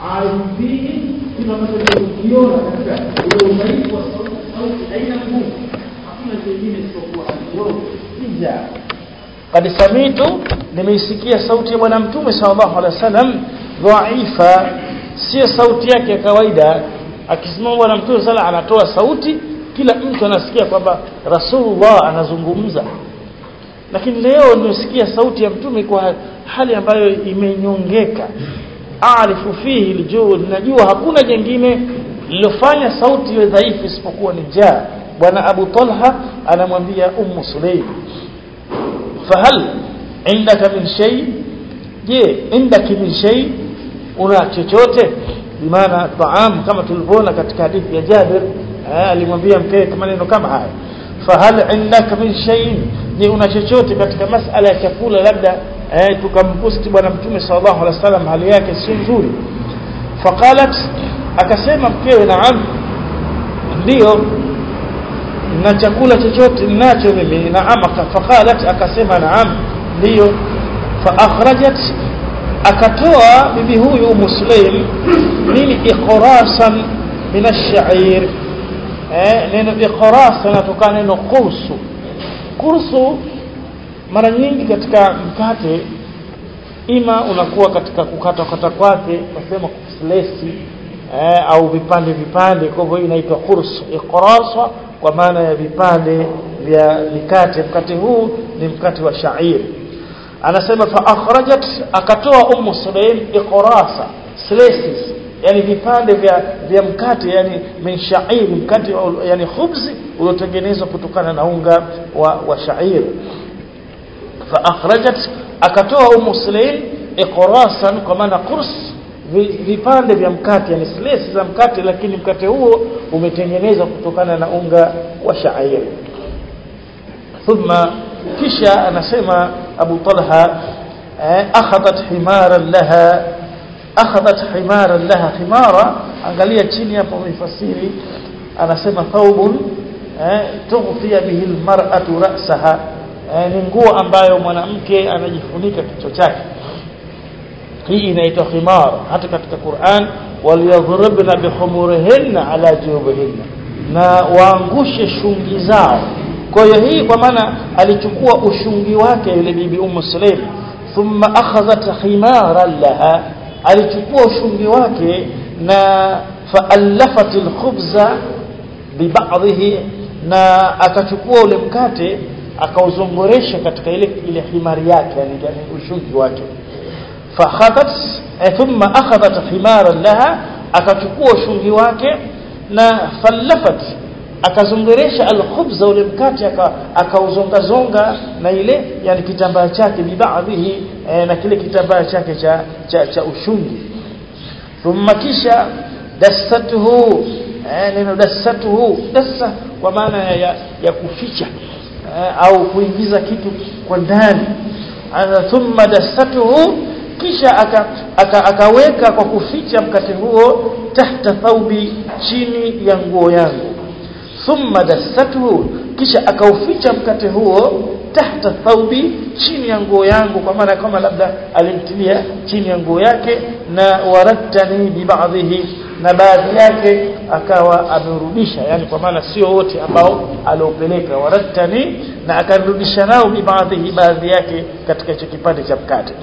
alifihi kila ambacho ukiona katika ule udhaifu wa sauti sauti haina nguvu hakuna kingine isipokuwa aliyo hija قد سمعت nimeisikia sauti ya bwana mtume sallallahu alaihi wasallam dhaifa sio sauti yake ya kawaida akisimama bwana mtume sala anatoa sauti kila mtu anasikia kwamba rasulullah anazungumza lakini leo nimesikia sauti ya mtume kwa hali ambayo imenyongeka aarifu fihi aljud najua hakuna jingine lilofanya sauti iwe dhaifu isipokuwa ni jaa bwana abu talha anamwambia ummu sulaim fahal indaka min shay je indaki min shay una chochote bimaana taam kama tulivyoona katika hadithi ya Jabir alimwambia mkewe maneno kama haya fahal indaka min shay je una chochote katika masala ya chakula labda eh, tukamposti bwana mtume sallallahu alaihi wasallam hali yake si nzuri faqalat akasema mkewe naam ndio na chakula chochote ninacho mimi naam faqalat akasema naam ndio fa akhrajat akatoa bibi huyu muslim nini iqrasan min ash-sha'ir eh neno iqras linatokana neno qursu kursu mara nyingi katika mkate ima unakuwa katika kukata kata kwake nasema kuslesi eh, au vipande vipande kwa hivyo inaitwa kursu iqrasa kwa maana ya vipande vya mikate mkate huu ni mkate wa shair anasema fa akhrajat akatoa ummu sulaim iqrasa slices yani vipande vya vya mkate yani min shair mkate yani khubzi uliotengenezwa kutokana na unga wa, wa shair fa akhrajat akatoa ummu sulaim iqrasan kwa maana qurs vipande vya mkate yani slices za mkate lakini mkate huo umetengenezwa kutokana na unga wa shair thumma kisha anasema Abu Talha akhadhat himaran laha akhadhat himaran laha himara angalia chini hapo mifasiri anasema thawbun tughfiya bihi almar'atu ra'saha ni nguo ambayo mwanamke anajifunika kichwa chake hii inaitwa khimar hata katika Qur'an waliyadhribna bihumurihinna ala jubihinna na waangushe shungi zao kwa hiyo hii kwa maana alichukua ushungi wake yule bibi Ummu Sulaim thumma akhadhat khimaran laha alichukua ushungi wake na faallafat alkhubza bibadhihi na akachukua ule mkate akauzongoresha katika ile ile himari yake yani, yani ushungi wake fakhadhat thumma akhadhat khimaran laha akachukua ushungi wake na fallafat akazongeresha alkhubza ule mkate akauzonga zonga na ile yani kitambaa chake bibaadhihi e, na kile kitambaa chake cha, cha, cha ushungi thumma kisha dassatuhu e, neno dassatuhu dassa kwa maana ya, ya, ya kuficha e, au kuingiza kitu kwa ndani thumma dassatuhu kisha aka, aka, akaweka kwa kuficha mkate huo tahta thaubi chini ya nguo yangu thumma dassatuhu kisha akauficha mkate huo tahta thaubi chini ya nguo yangu kwa maana kama labda alimtilia chini ya nguo yake na warattani bibadhihi na baadhi yake akawa amerudisha yani kwa maana sio wote ambao aliopeleka warattani na akarudisha nao bibadhihi baadhi yake katika hicho kipande cha mkate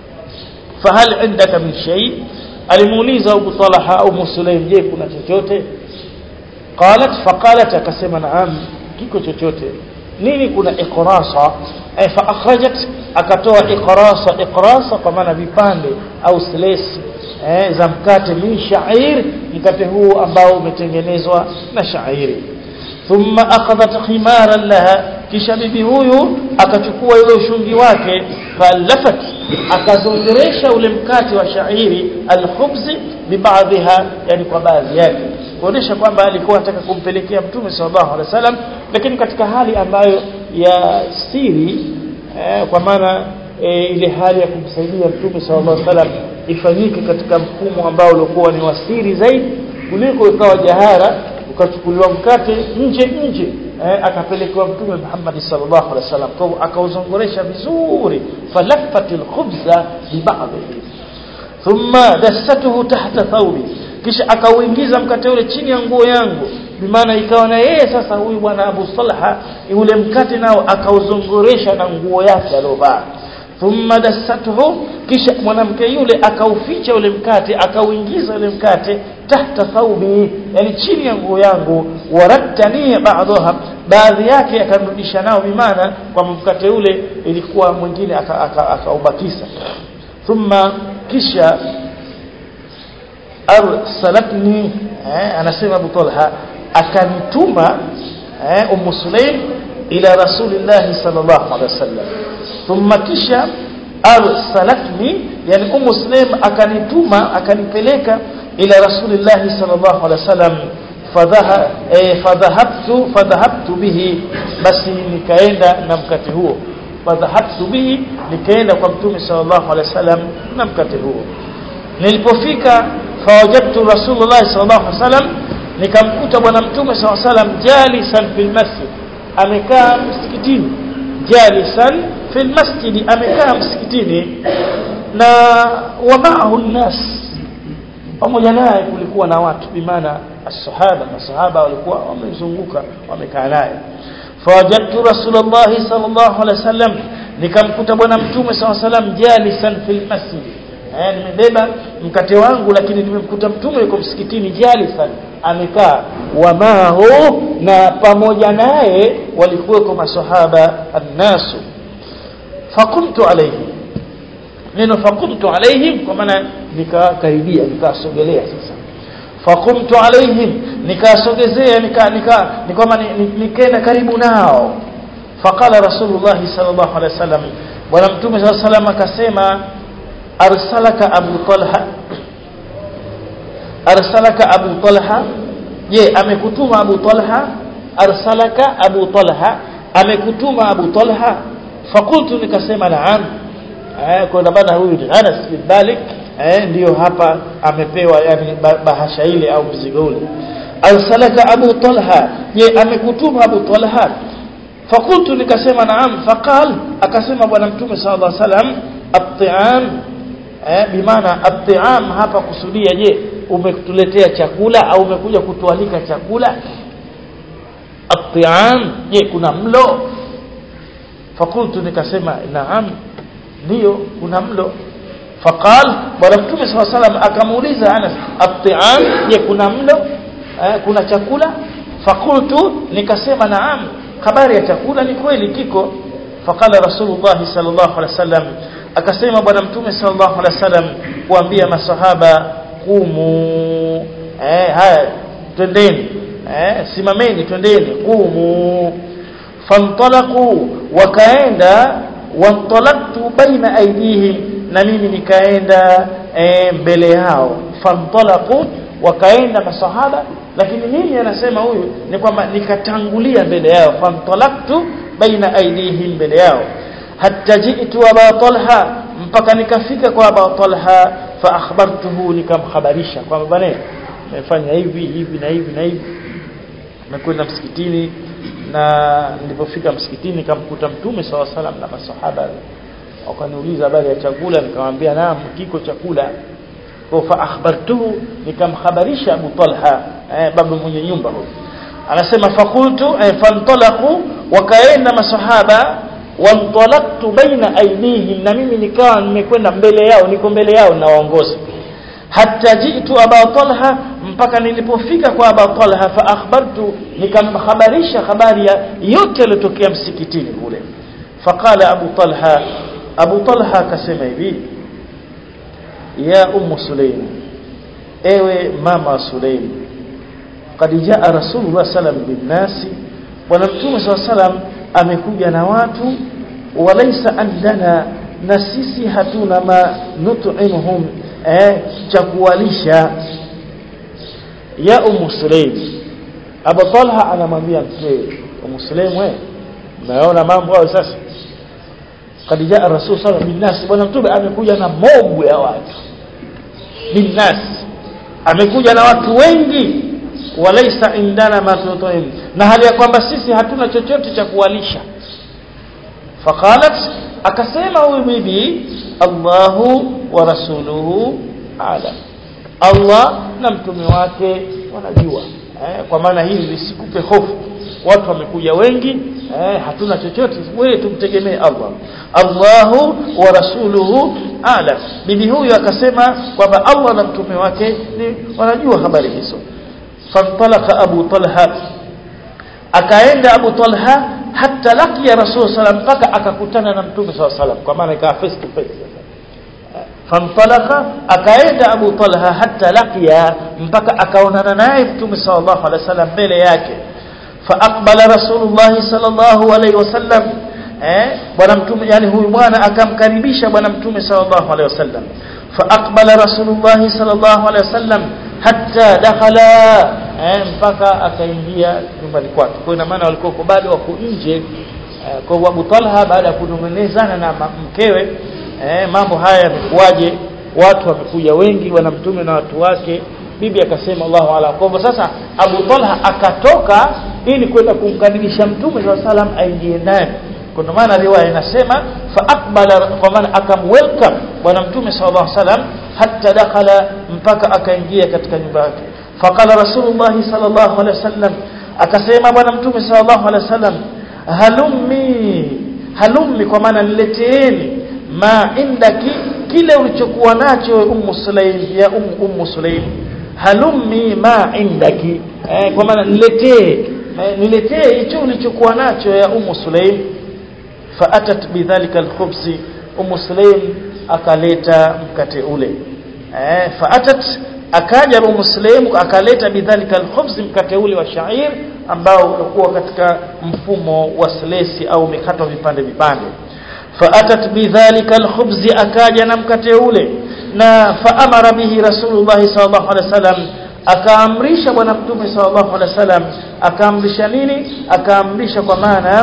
fahal indaka min shay alimuuliza Abu Talha au Musulaim je kuna chochote qalat faqalat akasema naam kiko chochote nini kuna iqrasa ay fa akhrajat akatoa iqrasa iqrasa kwa maana vipande au silesi eh, za mkate min sha'ir mkate huu ambao umetengenezwa na shairi thumma akhadhat khimaran laha kisha bibi huyu akachukua yule ushungi wake falafat akazongeresha ule mkate wa shairi alkhubzi bibadhiha yani kwa baadhi yake kuonesha kwamba alikuwa anataka kumpelekea mtume sallallahu alaihi wasallam lakini katika hali ambayo ya siri eh, kwa maana eh, ile hali ya kumsaidia mtume sallallahu alaihi wasallam ifanyike katika mfumo ambao ulikuwa ni wasiri zaidi kuliko ikawa jahara ukachukuliwa mkate nje nje eh, akapelekewa mtume Muhammad sallallahu alaihi wasallam kwa akauzongoresha vizuri falafat alkhubza bibadhihi thumma dassatuhu tahta thawbi kisha akauingiza mkate ule chini ya nguo yangu bimaana ikawa na yeye sasa huyu bwana Abu Salha ule mkate nao akauzunguresha na nguo yake aliyovaa thumma dassatuhu kisha mwanamke yule akauficha ule mkate akauingiza ule mkate tahta thawbi yani chini ya nguo yangu warattani ba'daha baadhi yake akarudisha nao bimaana kwa mkate ule ilikuwa mwingine akaubakisa aka, aka thumma kisha arsalatni eh, anasema Abu Talha akanituma eh, Ummu Sulaim ila Rasulillah sallallahu alaihi wasallam thumma kisha arsalatni yani Ummu Sulaim akanituma akanipeleka ila Rasulillah sallallahu alaihi wasallam fadhaha eh, fadhahabtu fadhahabtu bihi basi nikaenda na mkate huo fadhahabtu bihi nikaenda kwa mtume sallallahu alaihi wasallam na mkate huo nilipofika fawajadtu rasulullah sallallahu alaihi wasallam nikamkuta bwana mtume sallallahu alaihi wasallam jalisan fil masjid amekaa msikitini jalisan fil masjid amekaa msikitini na wa ma'ahu nas pamoja naye kulikuwa na watu bimaana as-sahaba masahaba walikuwa wamezunguka wamekaa naye fawajadtu rasulullah sallallahu alaihi wasallam nikamkuta bwana mtume sallallahu alaihi wasallam jalisan fil masjid eh nimebeba mkate wangu lakini nimemkuta mtume yuko msikitini jalisan amekaa wamahu na pamoja naye walikuweko masahaba annasu fakumtu alayhi neno fakumtu alaihim kwa maana nikakaribia nikasogelea sasa fakumtu alaihim nikasogezea nika nika nikama nikaenda karibu nao faqala rasulullah sallallahu alaihi wasallam bwana mtume sallallahu alaihi wasallam akasema arsalaka abu talha arsalaka abu talha je amekutuma abu talha arsalaka abu talha amekutuma abu talha fakultu nikasema naam eh kwa bana huyu ni Anas bin Malik eh ndio hapa amepewa yani bahasha ile au mzigo ule arsalaka abu talha je amekutuma abu talha fakultu nikasema naam faqal akasema bwana mtume sallallahu alaihi wasallam at-ta'am eh bimaana at-ta'am hapa kusudia je umetuletea chakula au umekuja kutualika chakula at-ta'am je kuna mlo fakultu nikasema naam ndio kuna mlo faqal bwana mtume sallallahu alaihi wasallam akamuuliza Anas at-ta'am je kuna mlo eh, kuna chakula fakultu nikasema naam habari ya chakula ni kweli kiko faqala rasulullah sallallahu alaihi wasallam akasema bwana mtume sallallahu alaihi wasallam kuambia masahaba kumu eh haya twendeni eh simameni twendeni kumu fantalaqu wakaenda wantalaqtu baina aydihim na mimi nikaenda e, mbele yao fantalaqu wakaenda masahaba lakini nini anasema huyu ni kwamba nikatangulia mbele yao fantalaqtu baina aydihim mbele yao hatta ji'tu aba talha mpaka nikafika kwa aba talha fa akhbartuhu nikamhabarisha kwamba bwana nimefanya hivi hivi na hivi na hivi nimekwenda msikitini na nilipofika msikitini nikamkuta mtume saw salam na masahaba wakaniuliza habari ya chakula nikamwambia naam kiko chakula kwa fa akhbartuhu nikamhabarisha Abu Talha eh, baba mwenye nyumba huyo anasema fakultu eh, fantalaqu wakaenda masahaba wantalaqtu baina aydihim na mimi nikawa nimekwenda mbele yao niko mbele yao nawaongoza hatta jitu aba talha mpaka nilipofika kwa aba talha fa akhbartu nikamhabarisha habari ya yote yaliyotokea msikitini kule faqala abu talha abu talha akasema hivi ya ummu sulaim ewe mama sulaim qad jaa rasulullah sallam bin nasi bwana mtume sallam amekuja na watu walaysa andana na sisi hatuna ma nut'imuhum eh cha kuwalisha ya ummu sulaim Abu Talha anamwambia mkewe ummu sulaim wewe umeona mambo hayo sasa kad jaa rasul sallallahu alaihi wasallam bwana mtume amekuja na mobu ya watu binnas amekuja na watu wengi walaisa indana ma tut'im na hali ya kwamba sisi hatuna chochote cha kuwalisha faqalat akasema huyu bibi Allahu wa rasuluhu alam Allah na mtume wake wanajua eh, kwa maana hili lisikupe hofu watu wamekuja wengi eh, hatuna chochote wewe tumtegemee Allah Allahu wa rasuluhu alam bibi huyu akasema kwamba Allah na mtume wake ni wanajua habari hizo fantalaka Abu Talha akaenda Abu Talha hata lakia Rasul sallam mpaka akakutana na mtume sallam kwa maana ikawa face to face fantalaka akaenda Abu Talha hata lakia mpaka akaonana naye mtume sallallahu alaihi wasallam mbele yake faaqbala Rasulullah sallallahu alaihi wasallam eh bwana mtume yani huyu bwana akamkaribisha bwana mtume sallallahu alaihi wasallam faaqbala Rasulullah sallallahu alaihi wasallam hatta dakhala eh, mpaka akaingia nyumbani kwake kwa ina maana walikuwa bado wako nje eh, kwa Abu Talha baada ya kunong'onezana na mkewe eh, mambo haya yamekuwaje watu wamekuja wengi wana mtume na watu wake bibi akasema Allahu ala kwa hivyo sasa Abu Talha akatoka ili kwenda kumkaribisha mtume sallallahu alaihi wasallam aingie ndani kwa maana riwaya inasema fa aqbala kwa maana akamwelcome bwana mtume sallallahu alaihi wasallam hatta dakhala mpaka akaingia katika nyumba yake faqala rasulullah sallallahu alaihi wasallam akasema bwana mtume sallallahu alaihi wasallam halummi halummi kwa maana nileteeni ma indaki kile ulichokuwa nacho ummu sulaim ya ummu ummu sulaim halummi ma indaki eh, kwa maana niletee eh, niletee hicho ulichokuwa nacho ya ummu sulaim faatat bidhalika alkhubzi ummu sulaim akaleta mkate ule eh faatat akaja ummu sulaim akaleta bidhalika alkhubz mkate ule wa shair ambao ulikuwa katika mfumo wa slesi au mikatwa vipande vipande faatat bidhalika alkhubz akaja na mkate ule na faamara bihi rasulullah sallallahu alaihi wasallam akaamrisha bwana mtume sallallahu alaihi wasallam akaamrisha nini akaamrisha kwa maana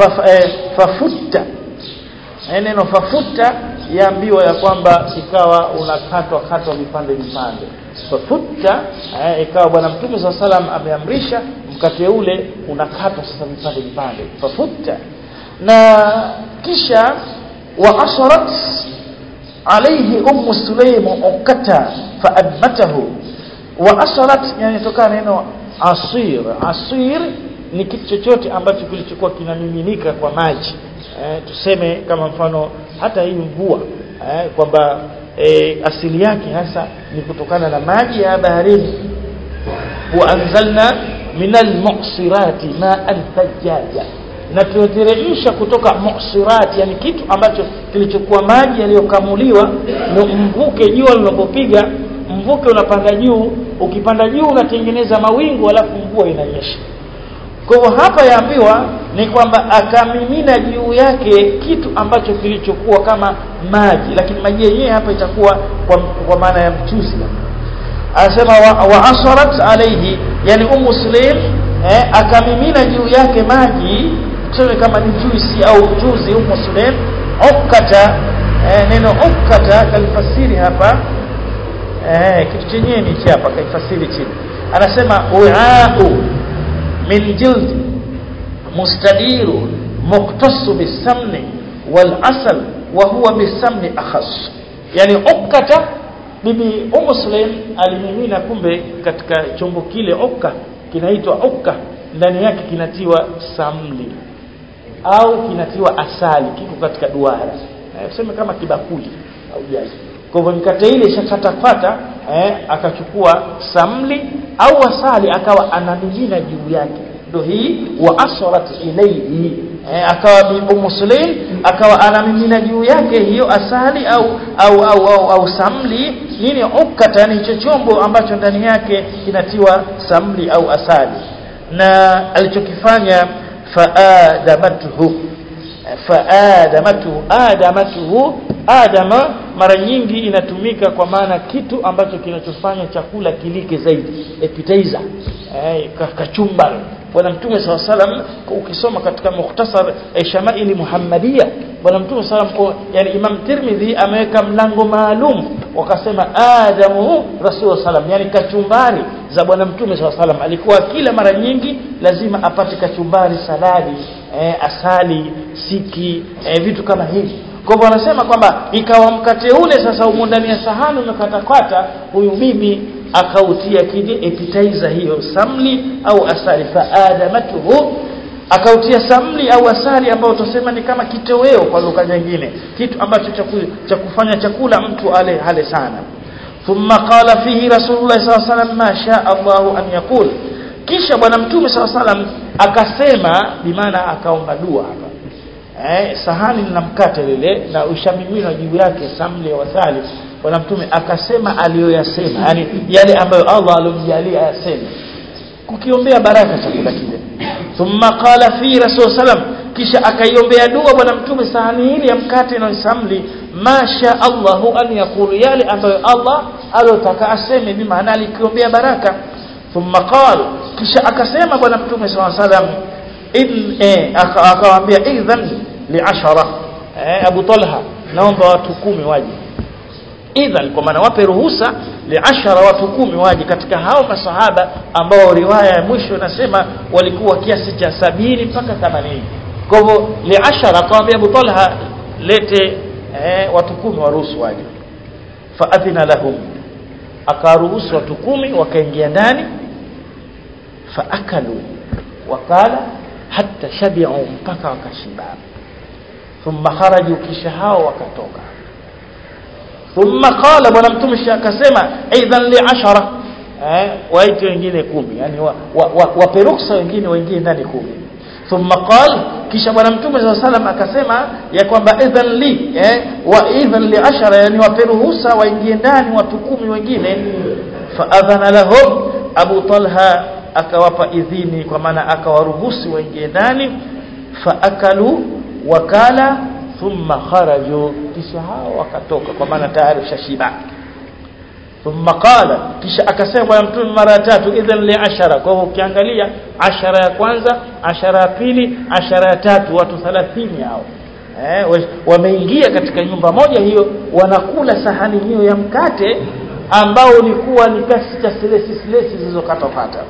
fafutta neno fafuta yaambiwa ya kwamba ikawa unakatwa katwa vipande vipande fafutta eh, ikawa bwana mtume saa salam ameamrisha mkate ule unakatwa sasa vipande vipande fafutta na kisha wa asharat alayhi ummu sulaim ukata faadmatahu wa asharat yani tokana neno asir asir ni kitu chochote ambacho kilichokuwa kinamiminika kwa maji eh, tuseme kama mfano hata hii mvua eh, kwamba eh, asili yake hasa ni kutokana na maji ya baharini wa anzalna minal muqsirati ma'an thajjaja na tunateremsha kutoka muqsirati yani kitu ambacho kilichokuwa maji yaliyokamuliwa ndio mvuke jua linapopiga mvuke unapanda juu ukipanda juu unatengeneza mawingu alafu mvua inanyesha kwa hivyo hapa yaambiwa ni kwamba akamimina juu yake kitu ambacho kilichokuwa kama maji lakini maji yenyewe hapa itakuwa kwa, kwa maana ya mchuzi anasema wa, wa asarat alayhi yani ummu sulaim eh, akamimina juu yake maji tuseme kama ni juisi au mchuzi ummu sulaim ukata eh, neno ukata kalifasiri hapa eh, kitu chenyewe ni hichi hapa kaifasiri chini anasema uau من جلد مستدير مختص بالسمن والعسل وهو بالسمن أخص يعني أكتا bibi Umu Sulaim alimimina kumbe katika chombo kile ukka kinaitwa ukka ndani yake kinatiwa samli au kinatiwa asali kiko katika duara eh, tuseme kama kibakuli au jaji kwa hivyo mikate ile ishakatapata eh, akachukua samli au asali akawa anamimina juu yake ndio hii wa asrat ilayhi eh, akawa bibu muslim akawa anamimina juu yake hiyo asali au au au, au, au samli nini ukata ni hicho chombo ambacho ndani yake kinatiwa samli au asali na alichokifanya faadamatuhu faadamatuhu adamatuhu adama mara nyingi inatumika kwa maana kitu ambacho kinachofanya chakula kilike zaidi appetizer eh, kachumbari bwana mtume saw salam ukisoma katika mukhtasar eh, shamaili muhammadia bwana mtume salam yani imam tirmidhi ameweka mlango maalum wakasema adamu rasul salam yani kachumbari za bwana mtume saw salam alikuwa kila mara nyingi lazima apate kachumbari saladi eh, asali siki eh, vitu kama hivi kwa hivyo anasema kwamba ikawa mkate ule sasa umo ndani ya sahani umekatakata huyu bibi akautia kile appetizer hiyo samli au asali faadamatuhu akautia samli au asali ambayo tusema ni kama kitoweo kwa lugha nyingine kitu ambacho cha kufanya chakula mtu ale hale sana thumma qala fihi rasulullah sallallahu alaihi wasallam ma shaa Allah an yaqul kisha bwana mtume sallallahu alaihi wasallam akasema bimaana akaomba dua hapa eh sahani na mkate lile na ushamimina juu yake samli wa asali bwana mtume akasema aliyoyasema yani yale ambayo Allah alomjalia ayaseme kukiombea baraka chakula kile thumma qala fi rasul sallam kisha akaiombea dua bwana mtume sahani hili ya mkate na samli masha Allahu an yaqulu yale ambayo Allah alotaka aseme bi maana alikiombea baraka thumma qala kisha akasema bwana mtume sallallahu alaihi wasallam in eh akawaambia idhan li ashara eh Abu Talha naomba watu kumi waje idhan kwa maana wape ruhusa liashara watu kumi waje katika hao masahaba ambao riwaya ya mwisho inasema walikuwa kiasi cha sabini mpaka 80 kwa hivyo liashara akamwambia Abu Talha lete eh, watu kumi waruhusu waje faadhina lahum akaruhusu watu kumi wakaingia ndani faakalu wakala hatta shabi'u mpaka wakashiba thumma kharaju kisha hao wakatoka thumma qala bwana mtume akasema aidan li ashara eh waite wengine kumi yani waperuksa wa, wa, wengine wengine ndani kumi thumma qala kisha bwana mtume sallallahu alaihi wasallam akasema ya kwamba idhan li eh wa idhan li ashara yani waperuhusa waingie ndani watu kumi wengine fa adhana lahum abu talha akawapa idhini kwa maana akawaruhusu waingie ndani fa akalu wakala thumma kharaju kisha hao wakatoka kwa maana tayari shashiba thumma qala kisha akasema bwana mtume mara ya tatu idhan li ashara kwa hivyo ukiangalia ashara ya kwanza ashara ya pili ashara ya tatu watu 30 hao eh wameingia katika nyumba moja hiyo wanakula sahani hiyo ya mkate ambao ulikuwa ni kasi cha silesi silesi zilizokatokata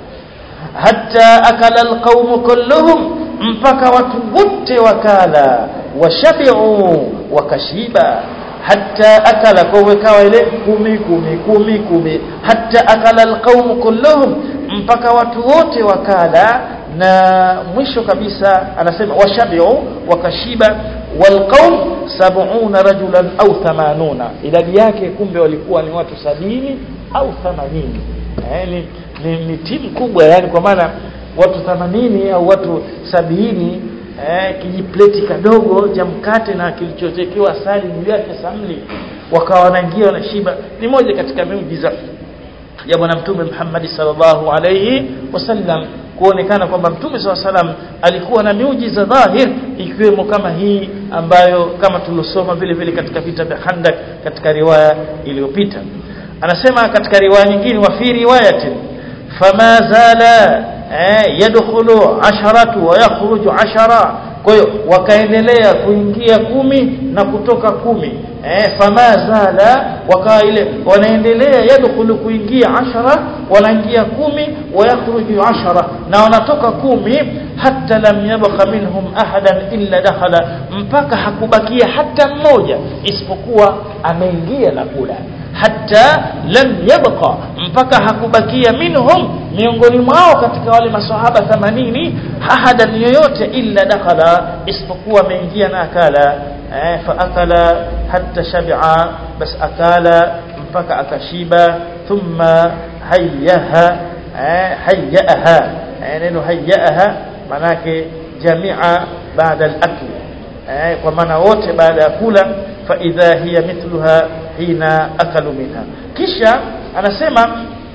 hatta akala alqaumu kulluhum mpaka watu wote wakala washabi'u wakashiba hatta akala kwa wekawa ile kumi kumi kumi kumi hatta akala alqaumu kulluhum mpaka watu wote wakala na mwisho kabisa anasema washabi'u wakashiba walqaum sab'una rajulan au 80 idadi yake kumbe walikuwa ni watu sabini au 80 eh, ni, ni, ni timu kubwa yani kwa maana watu 80 au watu sabini eh, kijipleti kadogo cha mkate na kilichotekewa asali juu yake samli wakawa wanaingia wanashiba ni moja katika miujiza ya bwana mtume Muhammad sallallahu alayhi wasallam kuonekana kwamba mtume SAW salam alikuwa na miujiza dhahir ikiwemo kama hii ambayo kama tulosoma vile vile katika vita vya Khandak katika riwaya iliyopita anasema katika riwaya nyingine wa fi riwayatin fama zala eh, yadkhulu asharatu wa yakhruju ashara kwa hiyo wakaendelea kuingia kumi na kutoka kumi eh, fama zala wakawa ile wanaendelea yadkhulu kuingia ashara wanaingia kumi wa yakhruju ashara na wanatoka kumi hatta lam yabqa minhum ahadan illa dakhala mpaka hakubakia hata mmoja isipokuwa ameingia na kula hatta lam yabqa mpaka hakubakia minhum miongoni mwao katika wale maswahaba 80 ahadan yoyote illa dakhala isipokuwa ameingia na akala eh, fa akala hatta shabi'a bas akala mpaka akashiba thumma hayyaha eh, hayyaha eh, neno hayyaha manake jamia baada al-akl eh, kwa maana wote baada ya kula fa idha hiya mithluha hina akalu minha kisha anasema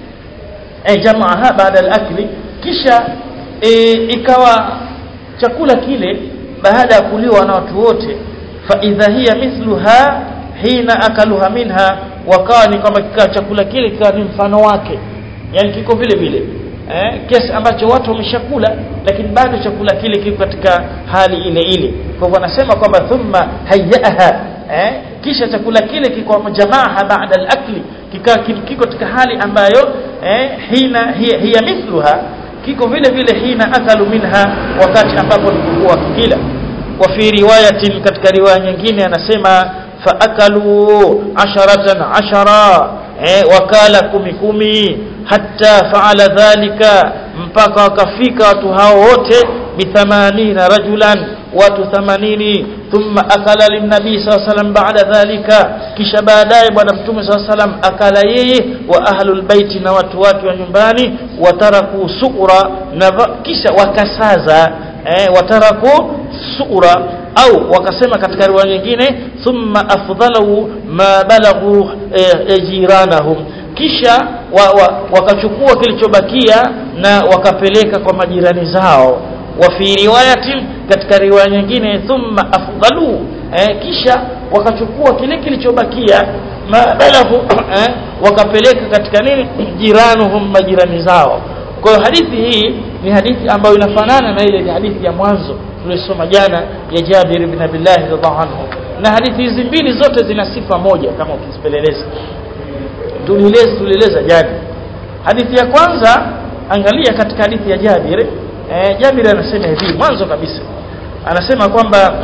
eh, jamaaha baada al-akli kisha e, ikawa chakula kile baada ya kuliwa na watu wote fa idha hiya mithluha hina akaluha minha wakawa ni kama kikawa chakula kile kikawa ni mfano wake yani kiko vile vile eh, kiasi ambacho watu wameshakula lakini bado chakula kile kiko katika hali ile ile kwa hivyo anasema kwamba thumma hayyaha eh, kisha chakula kile kiko jamaa baada al-akli kiko katika hali ambayo eh, hina hiya, hiya mithluha kiko vile vile hina akalu minha wakati ambapo nilikuwa kila wa fi riwayatin katika riwaya nyingine anasema faakalu asharatan ashara eh, wakala kumi kumi hatta faala dhalika mpaka wakafika watu hao wote bithamanina rajulan watu 80 thumma akala linnabii saa salam baada dhalika kisha baadaye bwana mtume saa salam akala yeye wa ahlul baiti na watu wake wa nyumbani wataraku sura na kisha wakasaza eh, wataraku sura au wakasema katika riwaya nyingine thumma afdalu ma balaghu eh, jiranahum kisha wa, wa, wakachukua kilichobakia na wakapeleka kwa majirani zao wa fi riwayatin katika riwaya nyingine thumma afdalu eh, kisha wakachukua kile kilichobakia balaghu eh, wakapeleka katika nini jiranuhum majirani zao kwa hiyo hadithi hii ni hadithi ambayo inafanana na ile hadithi ya mwanzo tulisoma jana ya Jabir ibn Abdullah radhiallahu anhu na hadithi hizi mbili zote zina sifa moja kama ukizipeleleza tulieleza tulieleza jana hadithi ya kwanza angalia katika hadithi ya Jabir eh, Jabir anasema hivi mwanzo kabisa anasema kwamba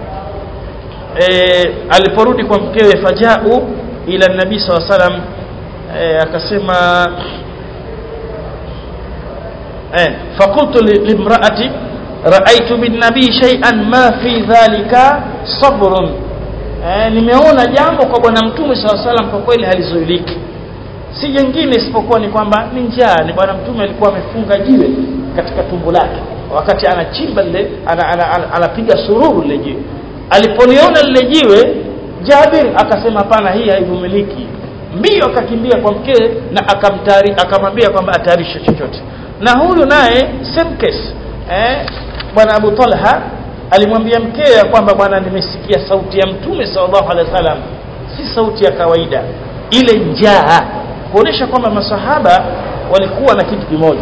eh, aliporudi kwa mkewe fajau ila nabii saw salam eh, akasema eh, fakultu limraati raaitu bin nabii shay'an ma fi dhalika sabrun eh, nimeona jambo kwa bwana mtume saw salam kwa kweli halizuiliki si jingine isipokuwa ni kwamba ni njaa ni bwana mtume alikuwa amefunga jiwe katika tumbo lake wakati anachimba lile anapiga ana, ana, ana, ana sururu lile jiwe alipoliona lile jiwe Jabir akasema hapana hii haivumiliki mbio akakimbia kwa mkewe na akamtari akamwambia kwamba atayarishe chochote na huyu naye same case eh bwana Abu Talha alimwambia mkewe kwamba bwana nimesikia sauti ya mtume sallallahu alaihi wasallam si sauti ya kawaida ile njaa kuonesha kwamba masahaba walikuwa na kitu kimoja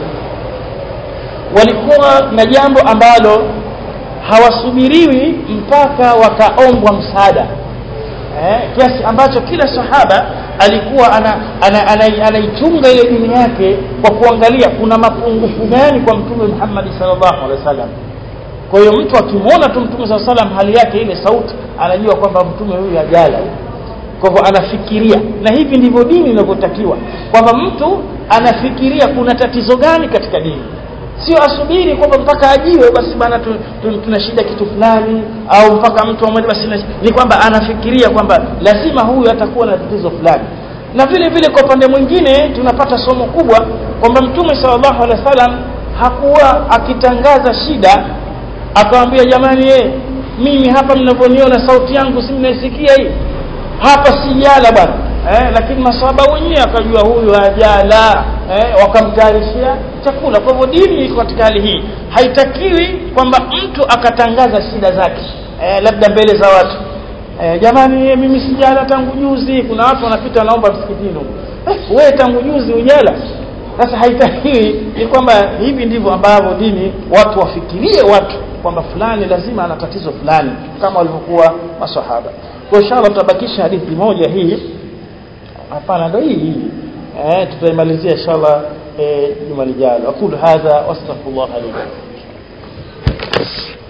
walikuwa na jambo ambalo hawasubiriwi mpaka wakaombwa msaada eh, kiasi ambacho kila sahaba alikuwa anaichunga ana, ana, ana, ana ile dini yake kwa kuangalia kuna mapungufu gani kwa mtume Muhammad sallallahu alaihi wasallam kwa hiyo mtu akimwona tu mtume sallallahu alaihi wasallam hali yake ile sauti anajua kwamba mtume huyu hajala kwa hivyo anafikiria na hivi ndivyo dini inavyotakiwa kwamba mtu anafikiria kuna tatizo gani katika dini sio asubiri kwamba mpaka ajiwe basi bana tu, tu, tuna shida kitu fulani au mpaka mtu amwambie basi ni kwamba anafikiria kwamba lazima huyu atakuwa na tatizo fulani na vile vile kwa upande mwingine tunapata somo kubwa kwamba mtume sallallahu alaihi wasallam hakuwa akitangaza shida akamwambia jamani ye, mimi hapa mnavyoniona sauti yangu si mnaisikia hii hapa sijala bwana eh, lakini masahaba wenyewe akajua huyu hajala eh, wakamtayarishia chakula kwa hivyo dini iko katika hali hii haitakiwi kwamba mtu akatangaza shida zake eh, labda mbele za watu eh, jamani mimi sijala tangu juzi kuna watu wanapita wanaomba msikitini eh, wewe tangu juzi ujala sasa haitakiwi ni kwamba hivi ndivyo ambavyo dini watu wafikirie watu kwamba fulani lazima ana tatizo fulani kama walivyokuwa masahaba kwa inshallah tutabakisha hadithi moja hii hapana ndio hii hii eh tutaimalizia inshallah juma lijalo aqulu hadha wastaghfirullah li